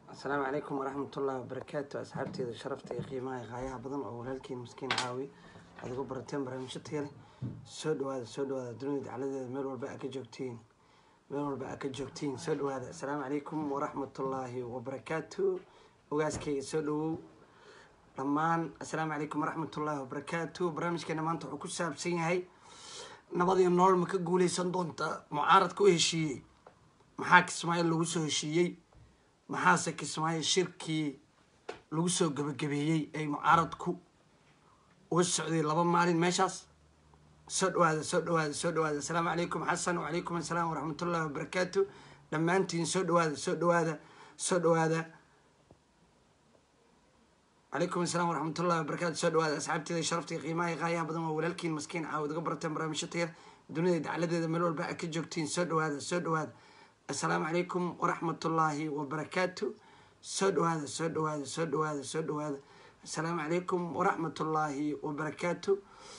asalaamu calaykum waraxmatullahi wabarakaatu asxaabteeda sharafta iyo qiimaha iyo qaayaha badan oo walaalkiin miskiin caawi aad ugu barateen barnaamijyo taya leh soo dhawaada soo dhawaada dunida dacladeeda meel walba aa ka joogtiin meel walba aa ka joogtiin soo dhawaada asalaamu calaykum waraxmatullaahi wabarakaatu ogaaskayga soo dhawow dhammaan assalaamu calaykum waraxmatullaahi wabarakaatu barnaamijkeena maanta wuxuu ku saabsan yahay nabadiyo nolol ma ka guuleysan doonta mucaaradka u heshiiyey maxaa kismaayo lagu soo heshiiyey maxaase kismaayo shirkii lagu soo gebagabeeyey ay mucaaradku uga socday laba maalin meeshaas soo dhawaada soo dhawaada soo dhawaada assalaamu calaykum xasan wacalaykum assalaam waraxmatullahi wabarakaatu dhammaantiin soo dhawaada soo dhawaada soo dhawaada calaykum asalaam waraxmatullahi wabarakatu soo dhawaada asxaabteeda sharafta iyo qiimaha iyo qaayaha badan waa walaalkiin maskiin caawad uga barateen barnaamijyo tayar dunida dacladeeda meel walba aad ka joogtiin soo dhawaada soo dhawaada assalaamu calaykum waraxmatullaahi wabarakaatu soo dhawaada soo dhawaada soo dhawaada soo dhawaada assalaamu calaykum waraxmatullaahi wabarakaatu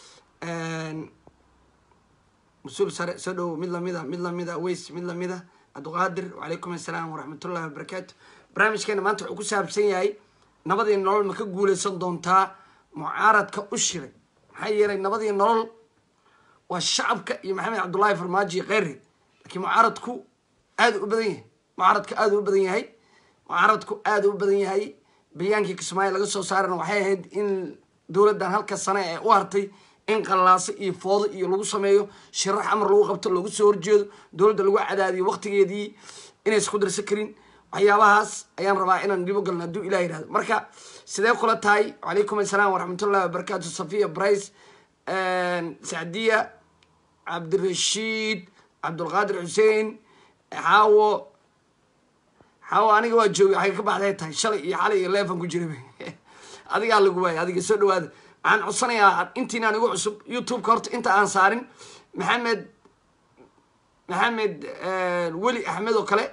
mas-uul sare soo dhawow mid lamida mid lamida weys mid lamida cabdiqaadir wacalaykum assalaam waraxmatullahi wabarakaatu barnaamijkeena maanta wuxuu ku saabsan yahay nabadii nolol ma ka guuleysan doontaa mucaaradka u shiray maxaa yeelay nabadii nolol waa shacabka iyo maxamed cabdullaahi farmaajo iyo kheyri laakiin mucaaradku aada u badan yahay mucaaradka aada u badan yahay mucaaradku aada u badan yahay bayaankii kismaayo laga soo saarana waxay ahayd in dowladdan halka sane ee u hartay in qallaaso iyo foodo iyo lagu sameeyo shirax amar lagu qabto lagu soo horjeedo dowladda lagu cadaadiyo waqtigeedii inay isku darsan karin waxyaabahaas ayaan rabaa inaan dhibo galno hadduu ilah yihahdo marka sidee kula tahay wacalaykum assalaam waraxmatullahi wabarakaatu safiya brice sacdiya cabdirashiid cabdulqaadir xuseen xaawo xaawo aniga waa joogay waxay ka baxday tahay shalay iyo xalay iyo leefan ku jira adigaa lagu waayay adiga soo dhawaada waxaan codsanayaa intiinaan igu cusub youtube-ka horta inta aan saarin maxamed maxamed weli axmed oo kale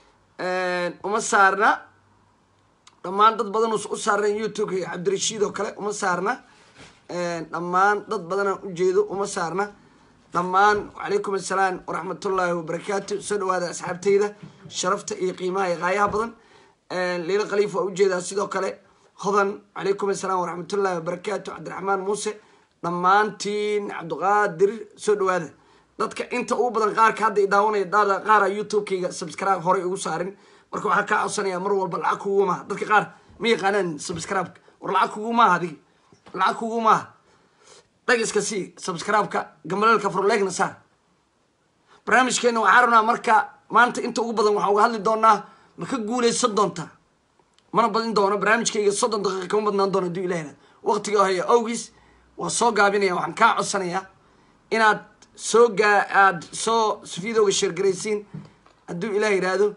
uma saarna dhammaan dad badan u saarnayn youtube-ka iyo cabdirashiid oo kale uma saarna dhammaan dad badanaan ujeedo uma saarna dhammaan wacalaykum assalaam waraxmatullaahi wabarakaatu soo dhawaada asxaabteyda sharafta iyo qiimaha iyo qaayaha badan liila khaliif waa ujeedaa sidoo kale hodan wacalaykum assalaam waraxmatullaahi wabarakaatu cabdiraxmaan muuse dhammaantiin cabdiqaadir soo dhawaada dadka inta ugu badan qaarka hadda i daawanaya daada qaara youtube-kayga subscribe horey ugu saarin marka waxaa kaa codsanaya mar walba lacag kugu maaha dadka qaar ma yaqaanaan subscribe-ka war lacag kugu maaha adiga lacag kugu maaha dhagiska sii subscribe-ka gambaleelka furleegna saar barnaamijkeena waxaa rabnaa marka maanta inta ugu badan waxaa uga hadli doonaa ma ka guuleysan doontaa mana badin doono barnaamijkayga soddon daqiiqa kama badnaan doono hadduu ilah yihahdo waqtiga haya awgiis waa soo gaabinaya waxaan kaa codsanayaa inaad soo gaa aada soo videoga sheergaraysiin hadduu ilaah yidhaahdo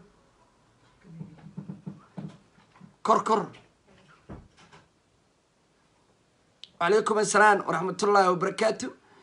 kor kor wacalaykum assalaam waraxmatullaahi wabarakaatu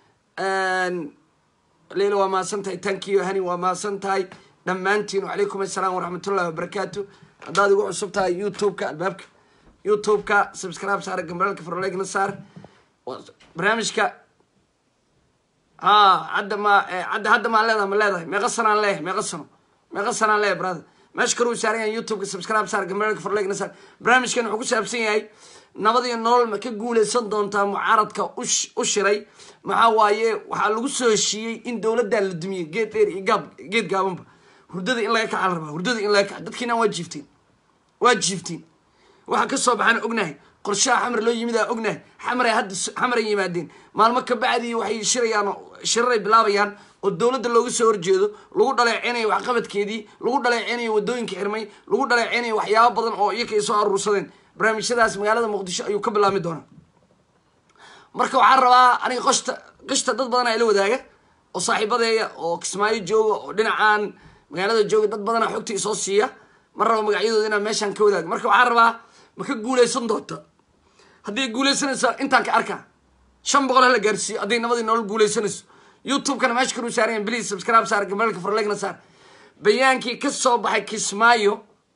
leila waa mahadsan tahay tankiyo hani waa mahadsan tahay dhammaantiin wacalaykum assalaam waraxmatullahi wabarakaatu haddaad igu cusub tahay youtube-ka albaabka youtube-ka subscribe saara gambaraalka farlegna saar barnaamijka ha hadda ma hadda hadda maan leedahay ma leedahay meeqa sanaan leeyahay meeqa sano meeqa sanaan leeyahay brother meesha kale uu saaran yahay youtube-ka subscribe saar gambaraalka farlegna saar barnaamijkan wuxuu ku saabsan yahay nabadiyo nolol ma ka guuleysan doontaa mucaaradka u shiray maxaa waaye waxaa lagu soo heshiiyey in dowladdan la dumiyey geed dheer iyo gaab geed gaabanba hurdada in laga kaca la rabaa hurdada in laga kaca dadkiina waa jiiftiin waa jiiftiin waxaa ka soo baxaan ognahay qorshaha xamar loo yimid aan ognahay xamar ay hadda xamar ay yimaadeen maalmo ka bacdii waxay shirayaan shiraray bilaabayaan oo dowladda looga soo horjeedo lagu dhaleeceynayo waxqabadkeedii lagu dhaleeceynayo wadooyinka xirmay lagu dhaleeceynayo waxyaabo badan oo iyaka ay soo aruursadeen barnaamijyadaas magaalada muqdisho ayuu ka bilaabmi doonaa marka waxaan rabaa aniga qoshta qishta dad badan aa ila wadaaga oo saaxiibadeeya oo kismaayo jooga oo dhinacaan magaalada jooga dad badana xogta isoo siiya ma rabo magacyadooda inaan meeshaan ka wadaago marka waxaan rabaa ma ka guuleysan doonta hadday guuleysanayso intaan ka arkaa shan boqol hala gaarsiiyo hadday nabadii nolol guuleysanayso youtube-kana meesha kanuu saarayan please subscribe saar gabalka farlegna saar bayaankii ka soo baxay kismaayo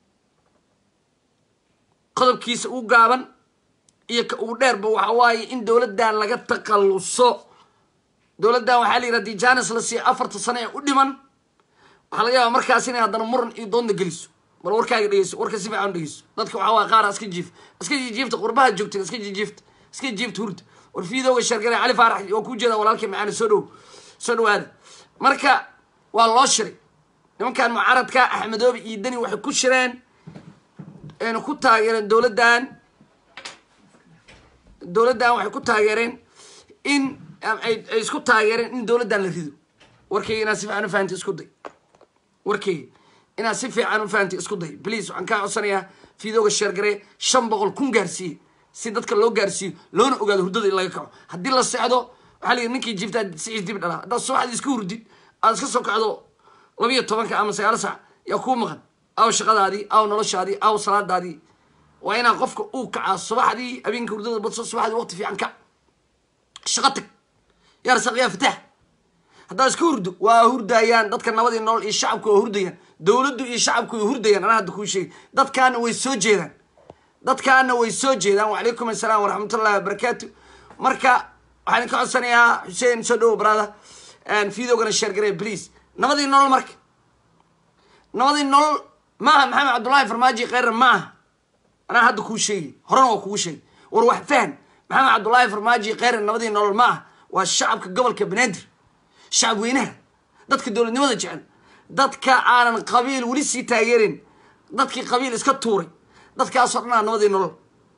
qodobkiisa u gaaban iyo ka ugu dheerba waxa waaye in dowladdan laga taqalluso dowladdan waxaa la yidhaha dii janis la siiya afarta sano ee u dhiman waxaa laga yaabaa markaas inay haddana muran iyo doonda geliso bal warkaaga dhegeyso warka si fiican dhegeyso dadka waxaa waa qaara iska jiif iska jiifta qurbaha joogteen iska jiifta iska jiifta hurda war fiidowga sheergale cali faarax waa kuu jeeda walaalkii macaani soo dhow soo dhawaada marka waa loo shiray nimankan mucaaradka axmedoobe iyo deni waxay ku shireen ayna ku taageereen dowladdan dowladdan waxay ku taageereen in ay ay isku taageereen in dowladdan la rido warkayga inaad si fiican u fahamtay isku day warkayga inaad si fiican u fahamtay isku day please waxaan kaa codsanayaa fiidooga sheergaree shan boqol kun gaarsiiye si dadka loo gaarsiiyo loona ogaado hurdada in laga kaco haddii la seexdo waxaa la yidhi ninkii jiiftaa siciis dib dhalaa haddaad subaxdii iska hurdid aad iska soo kacdo labiyo tobanka ama sagaal sac yaa kuu maqan aw shaqadaadii aw noloshaadii aw salaadaadii waa inaa qofka uu kacaa subaxdii habeenka hurdada badso subaxdii waqti fiican kac shaqo tag yaa rasaq yaa fataax haddaad iska hurdo waa hurdayaan dadka nabadii nolol iyo shacabku waa hurdayaan dowladdu iyo shacabku way hurdayaan anaa hadda kuu sheegay dadkaana way soo jeedaan dadkaana way soo jeedaan wacalaykum assalaam waraxmatullahi wabarakaatu marka waxaan ka codsanayaa xuseen soo dhowo brada fiidogana sheergaree please nabadii nolol marka nabadii nolol maaha maxamed cabdullaahi farmaaji kheyra ma aha anaa hadda kuu sheegay horena waa kugu sheegay war wax fahan maxamed cabdullaahi farmaaji kheyra nabadii nolol ma aha waa shacabka gobolka banaadir shacab weynaha dadka dowladnimada jecel dadka aanan qabiil weli sii taageerin dadkii qabiil iska tuuray dadkaasoo dhan aa nabadii nolol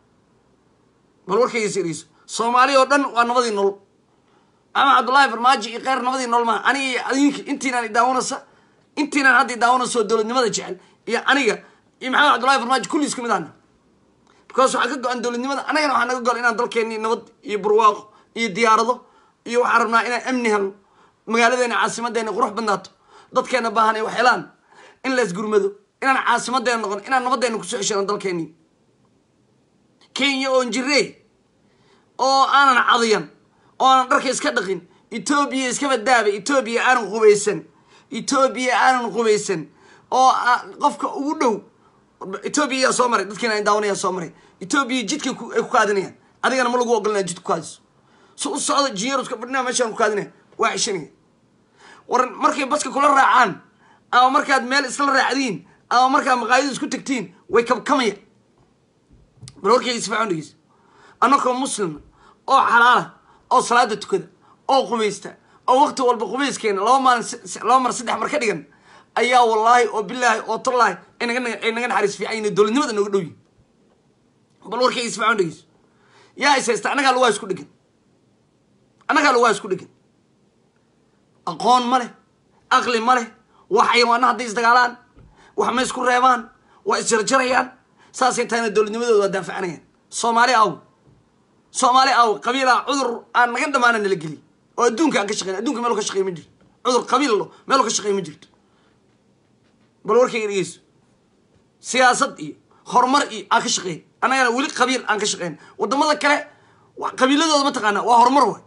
bal warkayga siriyso soomaali oo dhan waa nabadii nolol maxamed cabdullaahi farmaajo iyo kheyr nabadii nolol maaha aniga iyo adinki intiinaan idaawanaysa intiinaan hadda idaawanaysa oo dowladnimada jecel iyo aniga iyo maxamed cabdullahi farmaajo kulli isku mid ahna because waxaa ka go-an dowladnimada annagana waxaa naga go-an inaan dalkeenii nabad iyo barwaaqo iyo diyaarado iyo waxaan rabnaa inaan amni helno magaaladeena caasimadeena qurux badnaato dadkeena baahan ay wax helaan in la isgurmado inaan caasimadeena noqon inaan nabadeena kusoo ceshano dalkeenii kenya oon jirey oo aanan cadiyan oo aanan dharka iska dhaqin etoobiya iskaba daaba etoobiya aanan qubaysan etoobiya aanan qubaysan oo qofka ugu dhow etoobiya yaa soo maray dadkiina ay daawanaya soo maray etoobiya jidka ay ku kaadinayaan adigana ma lagu ogolanaya jidka ku kaadiso si u socda jiyaruska fadhinaa meeshaan ku kaadinaya waa cishanaya war markay baska kula raacaan ama markaad meel isla raacdiin ama markaad maqaayadu isku tagtiin way kabkamaya bal warkayga isfaacan dhegeysa annakoo muslima oo xalaala oo salaada tukada oo qubaysta oo waqti walba qubayskeena laba maalin laba mar saddex mar ka dhigan ayaa wallaahi oo bilaahi oo tallaahi ay naga ay naga naxariis fiican yihin dowladnimada nooga dhow yihin bal warkayga isfaacan dhegeysa yaa is haysta annagaa lagu isku dhegan annagaa lagu isku dhegan aqoon ma leh aqli ma leh wax xayawaana hadday isdagaalaan wax ma isku reebaan waa isjarjarayaan saasay tahayna dowladnimadooda waa daafacanayaan soomaali aw soomaali aw qabiilaa cudur aan naga dhamaana nala geliy oo adduunka aan ka shaqeyn adduunka meel ka shaqey ma jirto cudur qabiil lo meel ka shaqey ma jirto bal warkayga dhegeyso siyaasad iyo horumar iyo aan ka shaqeyn annagana weli qabiil aan ka shaqeyn wadamada kale qabiiladooda mataqaanaa waa horumar way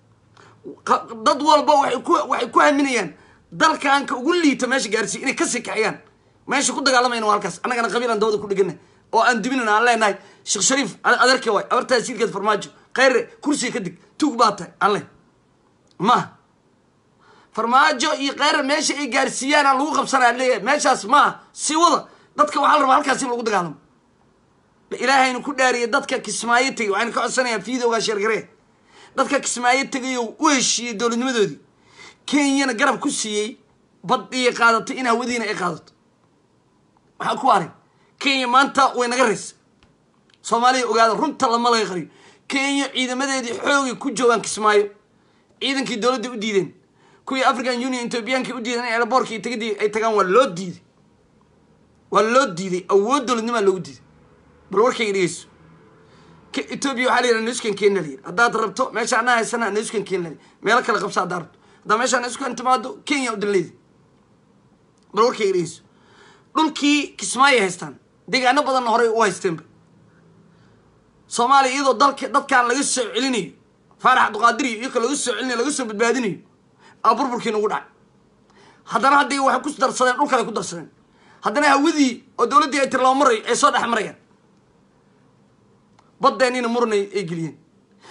dad walba waxay ku waxay ku haminayaan dalkaanka ugu liita meesha gaarsiiy inay kasii kaxiyaan meesha ku dagaalamayna waa halkaas annagana qabiil aan dawada ku dhegana oo aan dibinana aan leenahay sheekh shariif adeerka waay abartaa siilkeed farmaajo kheyre kursiga ka dig tug baa tahay aan leh maaha farmaajo iyo kheyre meesha ay gaarsiiyaan aan lagu qabsanaya leeyahay meeshaas maaha si wada dadka waxaa la rabaa halkaas in lagu dagaalamo ilaahaynu ku dhaariyay dadka kismaayo tegay waxaynu ka codsanayaa fiidowgaa sheergaree dadka kismaayo tegayo u heshiiyey dowladnimadoodii kenyana garab ku siiyey badiyay qaadatay in hawadiina ay qaadato maxaa ku aray kenya maanta way naga raysa soomaaliya ogaada runta lama laga qariyo kenya ciidamadeedii xoogay ku joogaan kismaayo ciidankii dowladda u diideen kuwii african union ethoobiyaanka u diideen in airboortkii tagidii ay tagaan waa loo diiday waa loo diiday awood dowladnimaa loogu diiday bal warkayga dhegeyso etoobiya waxaa la yidhaha nuskan kenya la yidhi haddaad rabto meesha anaa haysana nuskan kenya la yidhi meelo kale qabsa haddaa rabto haddaa meesha nuskan timaado kenya u danleedi bal warkayga dhegeyso dhulkii kismaayo haystaan deegaano badanna horey u haysteenba soomaaliya iyadoo dalka dadkaan laga soo celinayo faarax abduqaadiriyo iyaka laga soo celinayo laga soo badbaadinayo aa burburkii nagu dhacay haddana haddii waxay ku darsadeen dhul kale ku darsadeen haddana hawadii oo dowladdii ay tirlaba marayo ay soo dhex marayaan baddeeniina muranay ay geliyeen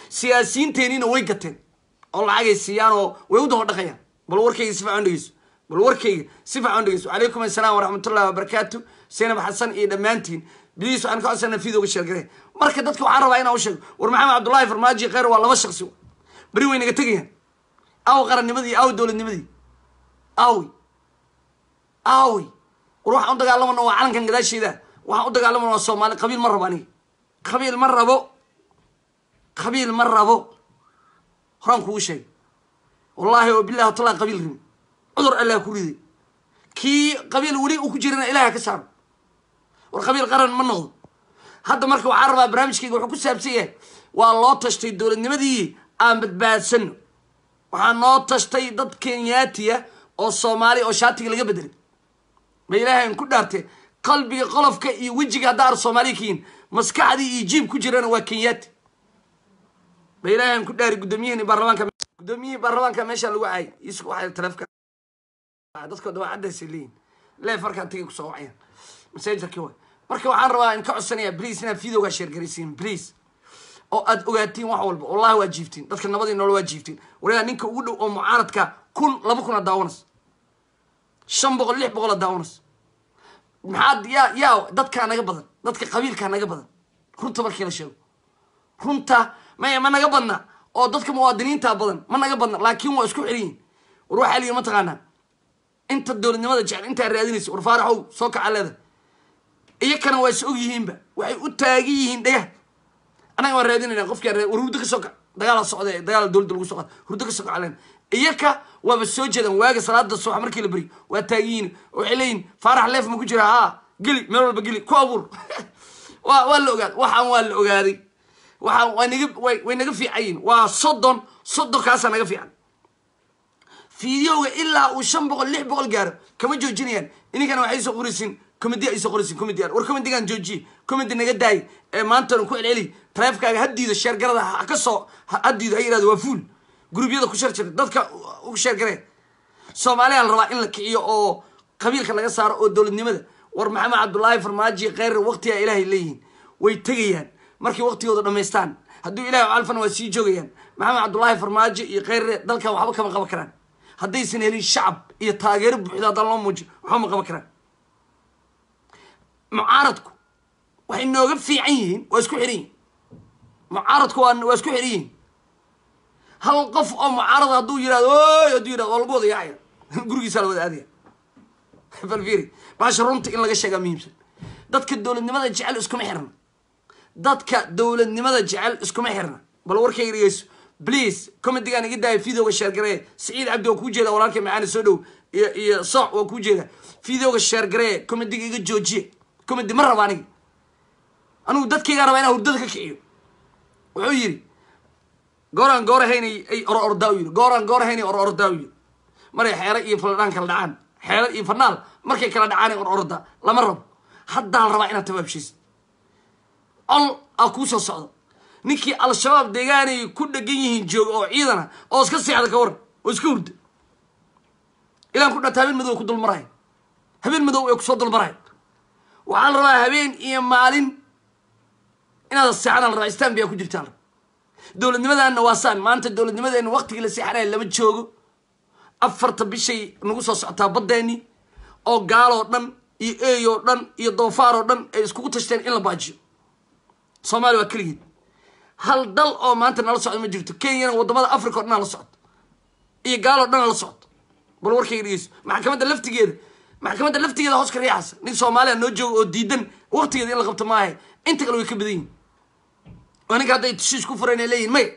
siyaasiyiinteeniina way gateen oo lacagay siiyaan oo way u daba dhaqayaan bal warkayga si fiican dhegeyso bal warkayga si fiican dhegeyso calaykum assalaam waraxmatullahi wabarakaatu zaynab xasan iyo dhammaantiin biliis waxaan ka codsana fiidooga sheergare marka dadka waxaan rabaa inaan u sheego war maxamed cabdullaahi farmaajo kheyr waa laba shaksi beri way naga tegayaan aw qarannimadii aw dowladnimadii awi awi war waxaan u dagaalamana waa calankan gadaasheeda waxaan u dagaalamana waa soomaali qabiil ma rabo aniga qabiil ma rabo qabiil ma rabo horaan kugu sheegay wallaahi oo billahi watallahi qabiil rimi cudur allah ku riday kii qabiil weli uu ku jirana ilaah ka saaro war qabiil qaran ma noqdo hadda marka waxaan rabaa barnaamijkayga wuxuu ku saabsan yahay waa loo tashtay dowladnimadii aan badbaadsano waxaa noo tashtay dad kenyaatiya oo soomaali oo shaatiga laga bedelay ma ilaahayn ku dhaartee qalbiga qolofka iyo wejiga haddaa ar soomaaliya ka yihin maskaxdii iyo jiib ku jirana waa kenyaati ma ilaahayn ku dhaari guddoomiyihii baarlamaanka guddoomiyihii baarlamaanka meesha lagu caayay isku waxay taleefka dadkooda waa caddaysay leeyihin leef markaan tagay kusoo wacayaan masaajarkii waay marka waxaan rabaa in ka codsanayaa bliis inaad videogaa sheergaraysiin bliis oo aad ogaatiin wax walba wallahi waa jiiftiin dadka nabadii nool waa jiiftiin waligaa ninka ugu dhow oo mucaaradka kun laba kun a daawanas shan boqol lix boqol a daawanas maxaad yaa yaa dadkaa naga badan dadka qabiilkaa naga badan runta markii la sheego runta maya ma naga badna oo dadka muwaadiniinta badan ma naga badna laakiin waa isku xeliyin war waxaa liyi mataqaanaa inta dowladnimada jecel intaa raadinaysa war faaraxow soo kaca leeda iyakana waa is og yihiinba waxay u taagan yihiin dhegah annaga waan raadinayna qofkaa war hurdo ka soo kac dagaala socda dagaala dowladda lagu soo qaad hurdo ka soo kacleen iyaka waaba soo jeedaan waaga salaada subax markii la beri waa taagan yihiin waxay leeyihin faarax leef ma ku jira haa geli meel walba geli ku abuur waa waa la ogaaday waxaan waa la ogaaday waxaan waa naga way way naga fiican yihin waa soddon soddonkaasa naga fiican fideoga ilaa uu shan boqol lix boqol gaaro kama joojinayaan ininkana waxay soo qoraysiin comedy ay soo qoraysiin comedy war comedigan joojiye comedy naga daay ee maantana ku celceli taleefkaaga haddiida sheergarada ha ka soo haddiida ha yidhahdo waa fuul gurubyada ku shar jira dadka u sheergaree soomaaliya la rabaa in la kiciyo oo qabiilka laga saaro oo dowladnimada war maxamed cabdullaahi farmaajo kheyr waqtigaa ilaahay leeyihiin way tegayaan markay waqtigooda dhamaystaan hadduu ilahay calfana waa sii joogayaan maxamed cabdullaahi farmaajo iyo kheyre dalkan waxba kama qaban karaan haddaysan helin shacab iyo taageero buuxda haddaan loo muujiyo waxba ma qaban karaan mucaaradku waxay nooga fiican yihiin waa isku xihan yihin mucaaradku waa waa isku xihan yihin hal qof oo mucaarada hadduu yihahdo oy hadduu yihahdo waa lagu wada yaacaya gurigiisaa la wada aadaya falfiri baasha runta in laga sheegaa muhiimsan dadka dowladnimada jecel iskuma xirna dadka dowladnimada jecel iskuma xirna bal warkayga dhegeyso please comedigaan iga daaya videoga sheergaree saciid cabdi waa kuu jeeda walaalka macaani soo dhow iyo iyo sooc waa kuu jeeda videoga sheergaree comediga iga joojiye comedy ma raba aniga anigu dadkaygaa rabaa inaan hurdada ka kiciyo wuxuu yidhi gooraan goor haynay ay or ordaa u yidhi gooraan goor haynay or ordaa u yidhi maray xeero iyo faldhaan kala dhacaan xeero iyo fanaal markay kala dhacaan or orda lama rabo haddaa la rabaa inaad tabaabshaysid col aa kuu soo socdo ninkii al-shabaab deegaanay ku dhegan yihiin jooga oo ciidana oo iska seexda ka waran oo iska hurda ilaan ku dhata habeen madow ku dulmaraya habeen madow ee kusoo dulmaraya waxaa la rabaa habeen iyo maalin inaad seexanaa la rabaa istanbiya ku jirtaa la rabaa dowladnimadana waa saan maanta dowladnimadeena waqtigii la seexanaya lama joogo afarta bishay nagu soo socotaa baddeeni oo gaaloo dhan iyo eey oo dhan iyo doofaar oo dhan ay iskugu tashteen in la baajiyo soomaaliya waa keligeed hal dal oo maanta nala socdo ma jirto kenyana wadamada africa o dhan la socdo iyo gaaloo dhan la socdo bal warkayga dhegeyso maxkamadda laftigeeda maxkamadda laftigeeda hoos ka riixaysa nin soomaaliya noo joogo oo diidan waqtigeeda in la qabto maahe inta kale way ka badan yihin oo ninka hadday tishiis ku fureen ay leeyihin may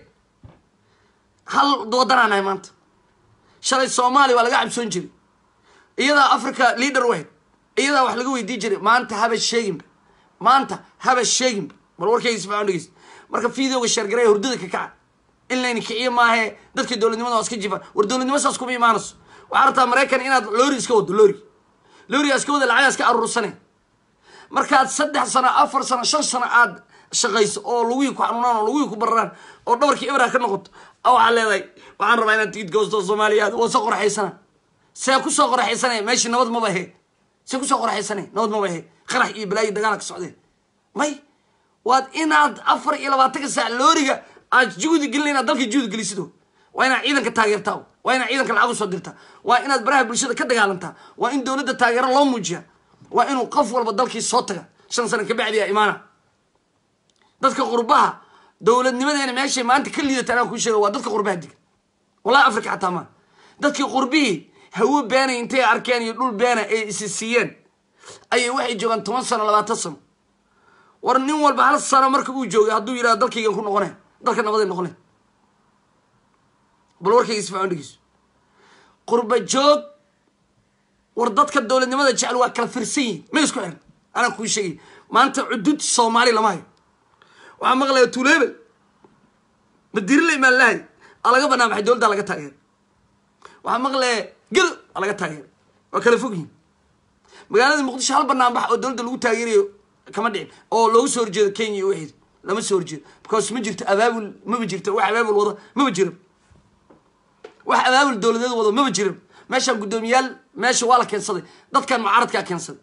hal wadanaa nahay maanta shalay soomaaliya waa laga cabsoon jiray iyadaa africa leader wahayd iyadaa wax laga weydii jiray maanta haba sheeginba maanta haba sheeginba bal warkayga sifaan dhegeysa marka videoga sheergaraya hurdada ka kaca in layna kiciyo maahe dadka dowladnimada waa iska jifaan war dowladnimo saas kuma imaanayso waxaa rabtaa maraykan inaad loori iska wado loori loorigaa iska wada lacagaa iska aruursane markaad saddex sano afar sano shan sano aad shaqayso oo lugihii ku xanuunaan oo lugihii ku bararaan oo dhabarkii ibra ka noqoto waxaa leedahay waxaan rabaa inaad tigid goosto soomaaliya waa soo qoraxaysana see kusoo qoraxaysanaya meeshii nabad maba ahe see kusoo qoraxaysanaya nabad maba ahe qarax iyo balaayo dagaala ka socdeen may waad inaad afar iyo labaatanka saac looriga aad juhdi gelin inaad dalka juhdi gelisido waa inaad ciidanka taageertaa waa inaad ciidanka lacag usoo dirtaa waa inaad baraha bulshada ka dagaalantaa waa in dowladda taageero loo muujiya waa inuu qof walba dalkii soo taga shan sano kabacdiya imaana dadka qurbaha dowladnimadeena meeshay maanta ka liidata anaa kuu sheega waa dadka qurbaha digan wallahi africa xataa maa dadkii qurbihii hawo beenay intay arkeen iyo dhul beena ay isi siiyeen ayay waxay joogaan toban sano labaatan sano war nin walba hal sano marka uu joogay hadduu yidhahdo dalkaygan ku noqone dalka nabaday noqone bal warkayga isfacon dhegeyso qurba joog war dadka dowladnimada jecel waa kala firsan yihin ma isku xiran anaa kuu sheegay maanta cudud soomaali lama hayo waxaa maqlaya tuulebel madirile imaanlahay aa laga banaan baxay dowladdaa laga taageera waxaa maqlaya gel aa laga taageera waa kala fog yihin magaalada muqdisho hal banaan bax oo dowladda lagu taageerayo kama dhicin oo loogu soo horjeedo kenya iyo waxeed lama soo horjeedo because ma jirto abaabul maba jirto wax abaabul wada maba jiro wax abaabul dowladeed wado maba jiro meeshaan guddoomiyaal meesha waa la keensaday dadkan mucaaradkaa keensaday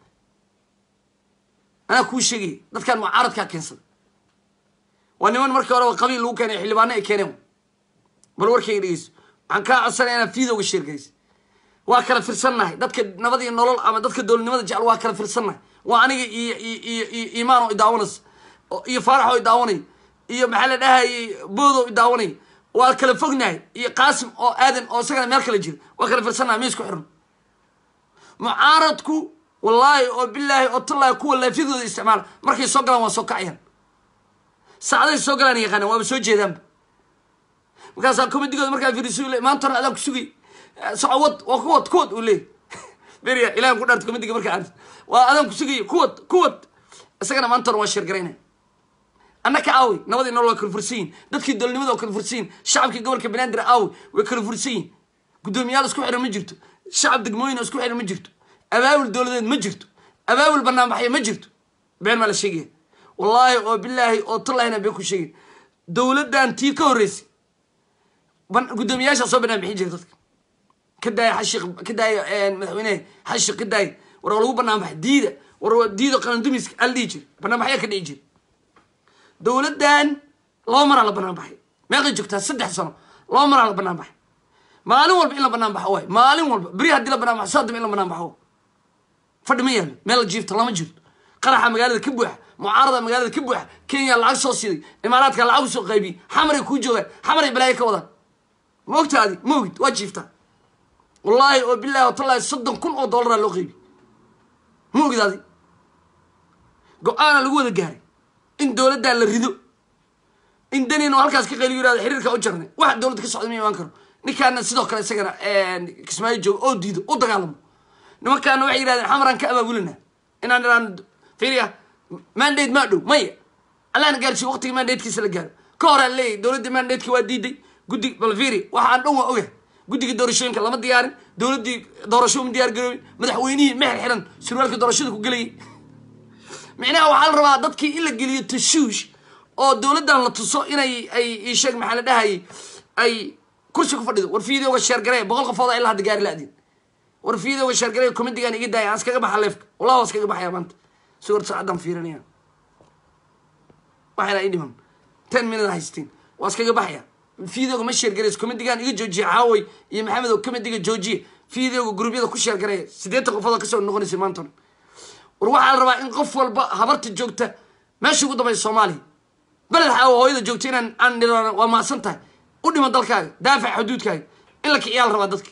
anaa kuu sheegaya dadkan mucaaradkaa keensaday waa niman markii horeba qabiil lagu keenay xildhibaano ay keeneen bal warkayga dhegeyso waxaan kaa codsanaya inaa fiidowga sheergaysa waa kala firsannahay dadka nabad iyo nolol ama dadka dowladnimada jecel waa kala firsannahay waa aniga iyo iyo iyo imaan oo idaawanaysa iyo faarax oo idaawanay iyo maxaa la dhahayay bood oo idaawanay waa kala fognahay iyo qaasim oo aadan oo isagana meel kala jira waa kala firsannahay ma isku xiran mucaaradku wallaahi oo bilaahi oo tallaahi kuwa laafyadooda isticmaala markay soo galaan waa soo kacayaan saacaday soo galaan yaqaanaan waaba soo jeedaanba markaasaa komidigooda markaa fiiriso le maanta hore adaan ku sugay soco wad waa kuwad kuwad uu leeyay beriya ilahan ku dhaarta komidiga markaa arris waa adaan ku sugay kuwad kuwad isagana maanta hore waa sheergaraynaya annaka aawi nabadii nolol waa kala fursan yihin dadkii dowladnimada waa kala fursan yihin shacabkii gobolka banaadir aawi way kala fursan yihin guddoomiyaal isku xiran ma jirto shacab degmooyin oo isku xiran ma jirto abaabul dowladeed ma jirto abaabul banaanbaxya ma jirto been maa la sheegaya wallaahi oo bilaahi oo tallahina been ku sheegay dowladdan tii ka horreysay guddoomiyaashaa soo banaan bixin jira dadka ka daaya xashiq ka daaya madaxweynehe xashiq ka daaya war lagu banaan baxay diida war diida qalandumiska ala dhihi jira banaanbaxyaa ka dhici jira dowladdan laba maraa la banaan baxay meeqay joogtaa saddex sano laba maraa la banaan baxay maalin walba in la banaan baxo waay maalin walba beri haddii la banaan baxo saadama in la banaan baxo fadhi ma yaalo meel la jiifta lama jirto qaraxa magaalada ka buuxa mucaarada magaalada ka buuxa kenya lacag soo siiday imaaraadka lacag usoo qaybiyey xamaray kuu joogaan xamaray balaayo ka wadaan ma ogta adi ma ogid waa jiiftaa wallaahi oo bilahi o tallahi soddon kun oo dollaraa loo qeybiy ma ogid adi go-aana lagu wada gaaray in dowladdaa la rido in danin oo halkaas ka qayliyo yirahdo xiriirka u jarnay wax dowladda ka socda ma imaan karo ninkaana sidoo kale isagana kismaayo joogo oo diido u dagaalamo nimankaana waxay yihahdeen xamaraan ka abaabulina inaan iraan fiiriya mandate maa dhow maya allahna gaarsiiyo waqtiga mandatekiisa la gaaro ka hor aan leeyahy dowladda mandateki waa diiday guddi bal fiiri waxaan dhan waa oga guddiga doorashooyinka lama diyaarin dowladdii doorasho uma diyaar garoobin madaxweynihii meher xiran surwaalka doorashada ku gelayay micnaha waxaa la rabaa dadkii in la geliyo tashuush oo dowladdan la tuso inay ay isheeg maxaa la dhahayay ay kursi ku fadhido war fiidioga sheergaree boqol qofooda ilaa hadda gaari la-din war fiidioga sheergaree committigan iga daaya aan iskaga baxa leefka wallahi waa iskaga baxaya maanta suwarta saacaddan fiirinaya waxayna ii dhiman ten minute haysteen waa iskaga baxaya fiidioga ma sheergareys committigan iga joojiya caaway iyo maxamed oo committiga joojiya fiidioga gruubyada ku sheergareeya siddeetan qofood kasoo noqonaysa maanta war waxaa la rabaa in qof walba habarta joogta meesha ugu dambaysa soomaaliya beled xaawo hooyada joogta inaan aan nidhaano waa mahadsan tahay u dhima dalkaaga daafac xuduudkaaga in la kiciyaa la rabaa dadka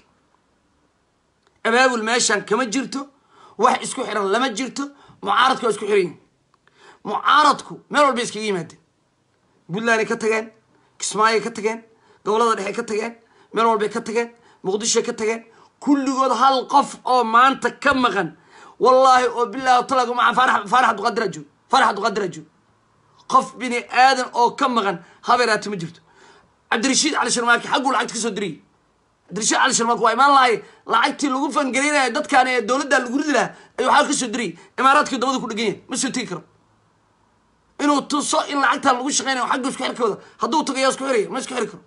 abaabul meeshan kama jirto wax isku xiran lama jirto mucaaradku waa isku xiran yihin mucaaradku meel walbay iskaga yimaadeen puntlanday ka tageen kismaayay ka tageen gobolada dhexe ka tageen meel walbay ka tageen muqdishoy ka tageen kulligood hal qof oo maanta ka maqan wallaahi oo bilahi talaga maa faarax faarax abduqadir ajoog faarax abduqadir ajoog qof bini aadan oo ka maqan habeeraati ma jirto cabdirashiid cali sharmaaki xagguu lacagta kasoo diriyay cabdirashiid cali sharmaaki waa imaan lahay lacagtii lagu fangelinayo dadkaan ee dowladda lagu ridi lahaa ayuu xagga kasoo diriyay imaaraadkii dabada ku dhegan yahay ma soo tegi karo inuu tuso in lacagtaan lagu shaqeynayo xagga isku xirkooda hadduu tago yaa isku xiraya ma isku xiri karo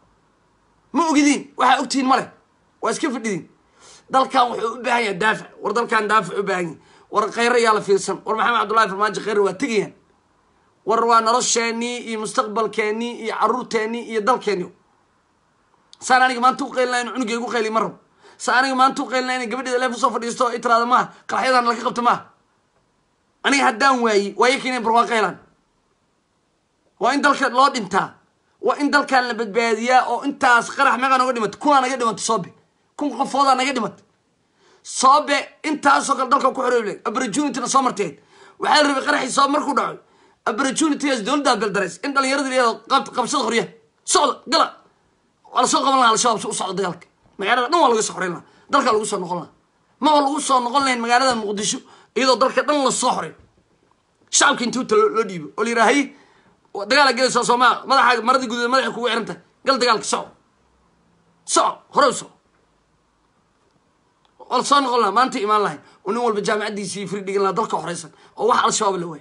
ma ogidiin waxaa ogtihiin male waa iska fadhidiin dalkan wuxuu u baahan yahay daafac war dalkan daafac u baahan yahay war kheyre yaa la fiirsan war maxamed cabdullahi farmaajo kheyre waa tegayaan war waa nolosheenii iyo mustaqbalkeenii iyo caruurteenii iyo dalkeeni saan aniga maanta u qaylina in cunugay gu qayli ma rabo saan aniga maanta u qaylina inay gabadheeda leef usoo fadhiisto i tiraada maaha qaraxyadan laga qabta maaha aniga haddaan waayi waayo keenay barwaaqaylan waa in dalka loo dhintaa waa in dalkan la badbaadiyaa oo intaas qarax meeqaa naga dhimatay kunaa naga dhimatay soobe kun qofoodaa naga dhimatay soobe intaasoo kale dalka ku xorooble opportunityna soo marteed waxaa la rabay qaraxii soobe markuu dhaco opportunitygaas dowladdaa beldarays in dhalinyarada layado qabsada qoryaha socda gala waa lasoo qaban lahaa al-shabaab si u socda dagaalka magaalada dhan waa laga soo xoreyn lahaa dalkaa lagu soo noqon lahaa maba lagu soo noqon lahayn magaalada muqdisho iyadoo dalka dhan lasoo xoray shacabka intii uta loo dhiibo oo la yidhaha hay dagaala gelaysaa soomaa madaxa maradii gududa madaxa kugu xiran tahay gal dagaalka soco soco hore u soco waa lasoo noqon lahaa maanta imaan lahayn oo nin walba jaamacaddiisii firi dhigan lahaa dalka horeysan oo wax al-shabaab la waayay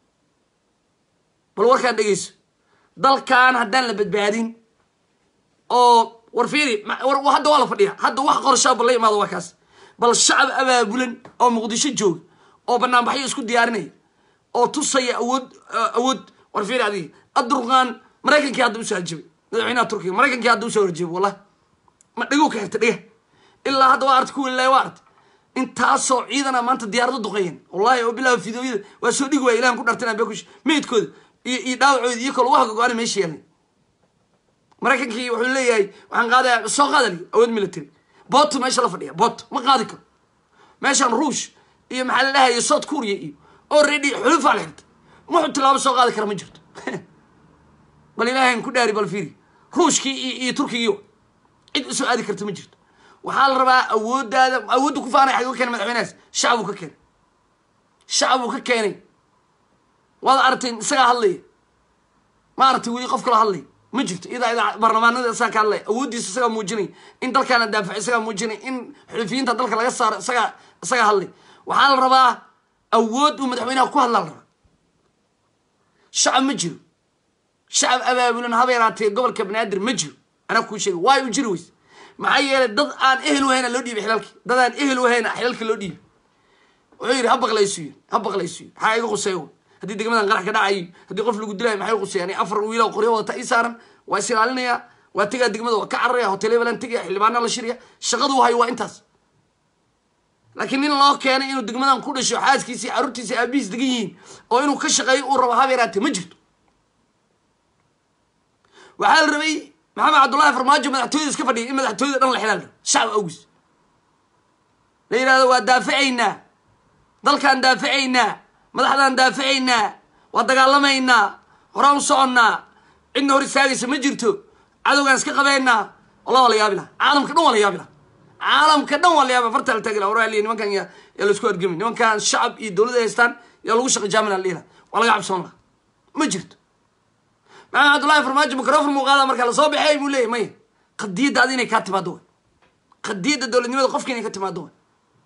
bal warkaan dhegeyso dalkan haddaan la badbaadin oo war fiiri hadda waa la fadhiya hadda wax qorshaa bal la imaado waa kaas bal shacab abaabulan oo muqdisho jooga oo banaanbaxyo isku diyaarinaya oo tusaya awood awood war fiiri adiga adurqaan maraykankii hadda usoo harjabay madaxweynaha turkiga maraykankii hadda usoo harjabay wallahi ma dheguu ka xirta dhega ilaa hadda waa arta kuwin waa arta intaasoo ciidana maanta diyaarado duqeeyeen wallahi oo bilaa fidoyada waa soo dhigi waaya ilahan ku dhartana beekush meydkooda iyo iyo dhaawacooda iyo kale wax gogo-ana meesha yaalay maraykankii wuxuu leeyahay waxaan qaadaya soo qaadali awood military boto meesha la fadhiya boto ma qaadi karo meeshaan ruush iyo maxaa la dhahaya south korea iyo already xulufaa la xirtay muxuu tilaabo soo qaadi kara ma jirto bal ilaahayn ku dhaari bal fiiri ruushkii iyo iyo turkigii cid usoo aadi karta ma jirto waxaa la rabaa awooddaada awoodda ku faanay xaguu keenay madaxweynahaas shacabuu ka keenay shacabuu ka keenay waad aragtay isagaa hadlaya ma aragtay weli qof kala hadlaya ma jirto idaa idaa baarlamaanada isagaa ka hadlaya awooddiisa isagaa muujinay in dalkaan la daafaco isagaa muujinay in xulifiyiinta dalka laga saaro isagaa isagaa hadlay waxaa la rabaa awood uu madaxweynaha ku hadlaa la rabaa shacab ma jiro shacab abaabulan haba yaraatee gobolka banaadir ma jiro anaa kuu sheega waayo u jiri weyse maxaa yeelay dad aan ehel wahayna loo dhiibay xilalki dad aan ehel wahayna xilalka loo dhiibay wuxuu yidhi ha baqlaysuyo ha baqlaysuyo maxaa iga quseeyo haddii degmadan qarax ka dhacayo haddii qof lagu dilayo maxay quseeyaan afar wiilo qoryo wadata ii saaran waa is ilaalinayaa waa tegaa degmada waa ka cararaya hotel balan tegaya xildhibaana la shirya shaqadu hayo waa intaas laakiin nin loo keenay inuu degmadan ku dhasho xaaskiisi carruurtiisi aabihiis degan yihiin oo inuu ka shaqeeyo uu rabo haba yaraatee ma jirto waxaa la rabay maxamed cabdullahi farmaajo madaxtooyada iska fadhiya in madaxtooyada dhan la xilaal shacab awgis la yidhahdo waa daafacaynaa dalkaan daafacaynaa madaxdaan daafacaynaa waa dagaalamaynaa horaan u soconnaa cidna hor istaagaysa ma jirto cadowgaan iska qabeynaa wallah waa la yaabi laha caalamka dhan waa la yaabi laha caalamka dhan waa la yaaba fartaa la taagi laha waraliya nimankan yaa yaa laisku argami nimankan shacab iyo dowladda haystaan yaa lagu shaqa jaamina la dhihi laha waa laga cabsoon laha ma jirto maxamed cabdullahi farmaajo microfon muu qaada marka lasoo baxeey buu leeyahy maya qadiyadda adi inay kaa timaado way qadiyadda dowladnimada qofka inay ka timaado way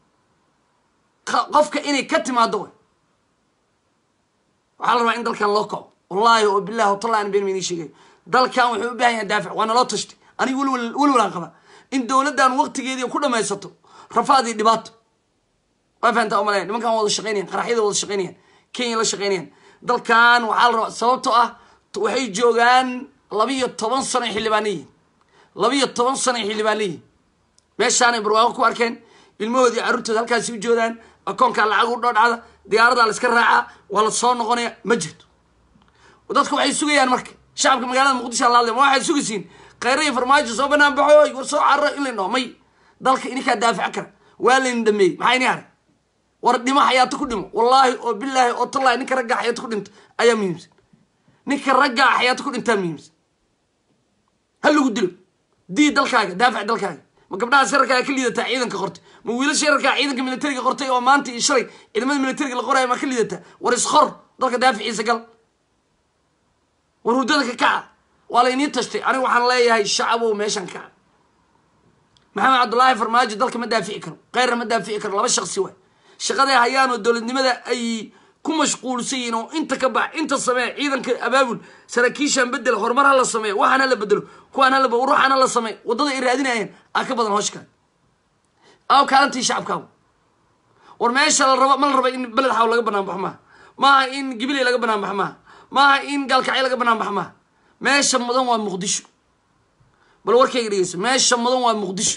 qofka inay ka timaado way waxaa la rabaa in dalkan loo kaco wallahi oo bilahi watallahi an been ma inii sheegay dalkan wuxuu u baahan yahay daafic waa naloo tashtay aniga welwel welwalaan qaba in dowladdan waqtigeedii ku dhamaysato rafaad iyo dhibaato waa fahantaa umalaya nimankan wada shaqeynayaan qaraxyada wada shaqeynayaan kenya la shaqeynayaan dalkan waxaa la rabaa sababtoo ah waxay joogaan labiyo toban sano ay xildhibaana yihiin labiyo toban sano ay xildhibaana yihiin meeshaanay barwaaqo ku arkeen ilmahoodii carruurtooda halkaasi u joodaan akoonkaa lacag u dhoodhacda diyaaradaa la iska raacaa waa la soo noqonaya ma jirto dadka waxay sugayaan marka shacabka magaalada muqdisho la hadlay ma waxaad sugaysiin khayra iyo farmaajo soo banaan baxo war soo carro in layn dhaho may dalka ininkaa daafac kara waa layn dhameeyey maxaa ini haray war dhimo xayaato ku dhimo wallaahi oo bilaahi oo tallahi ninka raggaa xayaato ku dhinta ayaa muhiimsan ninka raggaa xayaato ku dhintaa muhiimsan ha lagu dilo dii dalkaaga daafac dalkaaga ma gabdhaha shararkaa ka liidataa ciidanka qortay ma wiilasha yararkaa ciidanka militariga qortay oo maanta iyo shalay ciidamada militariga la qoraayo ma ka liidataa war isqor dalka daaficiisa gal war hurdada ka kaca waa la inii tashtay aniga waxaan leeyahay shacabow meeshan kaca maxamed cabdullaahi farmaajo dalka ma daafici karo keyrna ma daafici karo laba shaqsi waay shaqaday hayaan oo dowladnimada ay ku mashquulsan yihiin oo inta ka bax inta samee ciidanka abaabul saraakiishaan bedel horumar ha la sameeyo waxaan ha la bedelo kuwaan hala ruuxaan ha la sameeyo waddada ay raadinayeen aa ka badan hooshkaa aw kaalantii shacabkaagu war meesha la rabo ma la raba in beled xaw laga banaan baxo maaha maaha in gibiley laga banaan baxo maaha maaha in gaalkacyo laga banaan baxo maaha meesha mudan waa muqdisho bal warkayga dhegeyso meesha mudan waa muqdisho